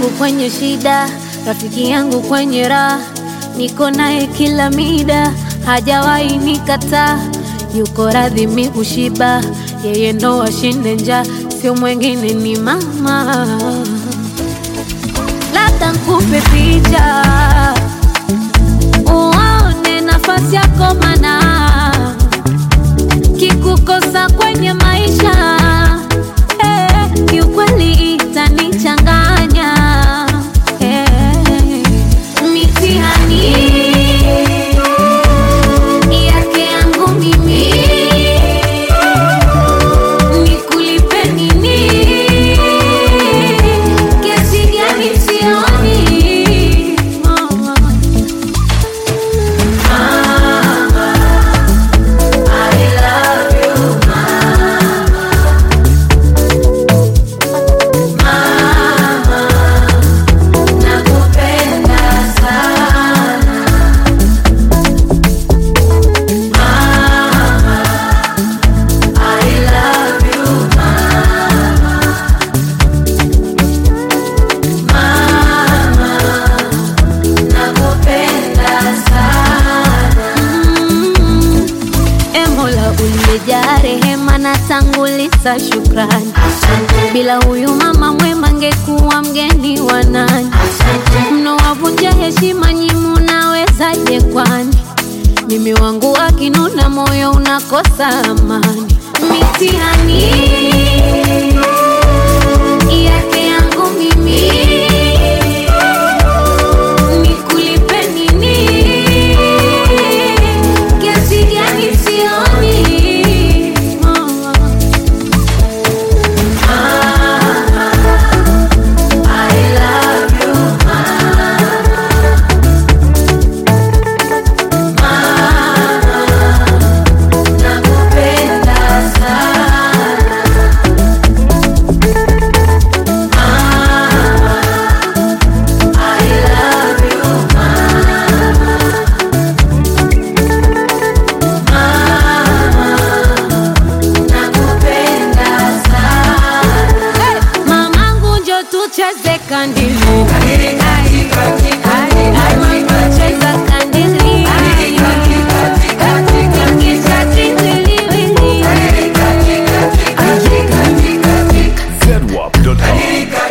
yangu kwenye shida, rafiki yangu kwenye raha, niko naye kila mida, hajawahi nikataa, yuko radhi mi kushiba, yeye ndo ashinde njaa, sio mwengine ni mama. Labda nkupe picha uone nafasi yako, mana kikukosa kwenye maisha eh, kiukweli itanichanganya eh, mitihani yake yangu mimi nikulipe nini? Kiasi gani sioni oh. Mm. E Mola uliyejaa rehema na tanguliza shukrani, bila huyu mama mwema ngekuwa mgeni wa nani? Mnowavunja heshima nyi, munawezaje kwani? Mimi wangu akinuna, moyo unakosa amani. Mitihani yake yangu mimi nikulipe nini? Kiasi gani sioni oh. Mamangu njo tucheze kandili Cheza kandili Kisha tindiliwili zedwap.com.